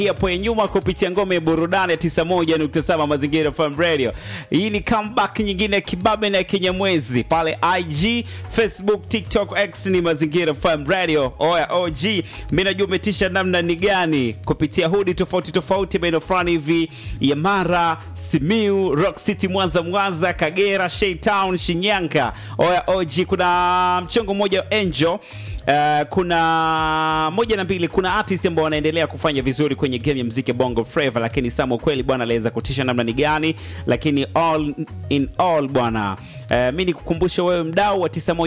hapo ya nyuma kupitia ngome ya burudani ya 91.7 Mazingira FM Radio. Hii ni comeback nyingine ya kibabe na ya kinyamwezi pale IG, Facebook, TikTok, X ni Mazingira FM Radio. Oya OG, mimi najua umetisha namna ni gani kupitia hudi tofauti tofauti maeneo fulani hivi ya Mara, Simiu, Rock City, Mwanza, Mwanza, Kagera, Shaytown, Shinyanga. Oya OG, kuna mchongo mmoja wa Angel Uh, kuna moja na mbili, kuna artist ambao wanaendelea kufanya vizuri kwenye game ya mziki Bongo Flava, lakini Samo kweli bwana aliweza kutisha namna ni gani, lakini all in all bwana, uh, mi nikukumbusha wewe mdau wa 91